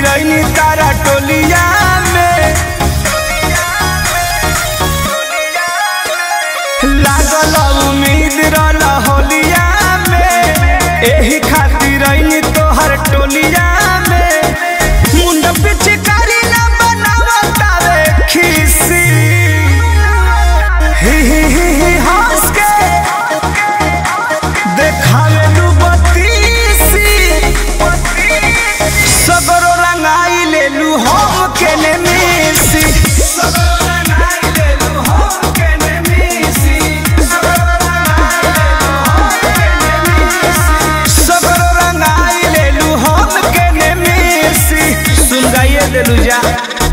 रही तारा टोलिया में लागल उम्मीद रहल होलिया में एही खातिर रही तोहर टोलिया में मुंड पिचकारी ना बनावतावे खीसी ही ही ही ही हंस के देखावे लू बत्तीसी सगरो रंगाई ले लू हम के ने मिसी सगरो रंगाई ले लू हम के ने मिसी सगरो रंगाई ले लू हम के ने मिसी सुन गाइए देलू जा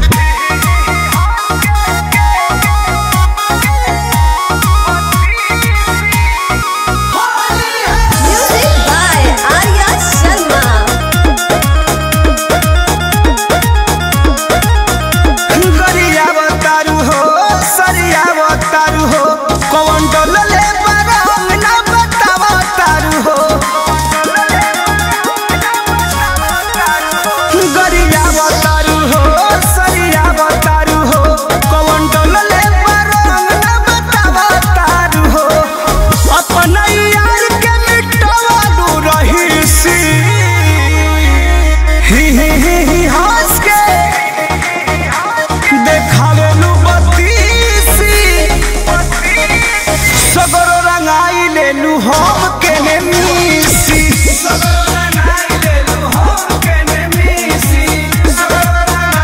Music by Arya Sharma. गरियावतारू हो सरियावतारू हो कौन डोलले बरंग ना बतावतारू हो गरियावतारू हो सरियावतारू हो कौन डोलले बरंग ना बतावतारू हो अपना यार के मिटवालू रहीसी ही ही ही ही हंस के देखावेलू बत्तीसी सगरो रंगाई लेलू हम के ने मिसी सगरो रंगाई लेलू हम के ने मिसी सगरो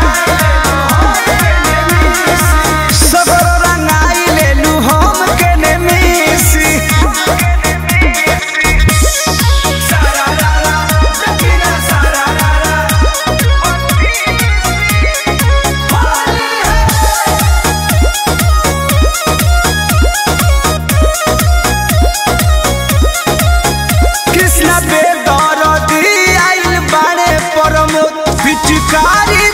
रंगाई लेलू हम के ने मिसी सारा रारा जकीना सारा रारा कृष्ण बेदरदी आइल बाड़े परमो पिचकारी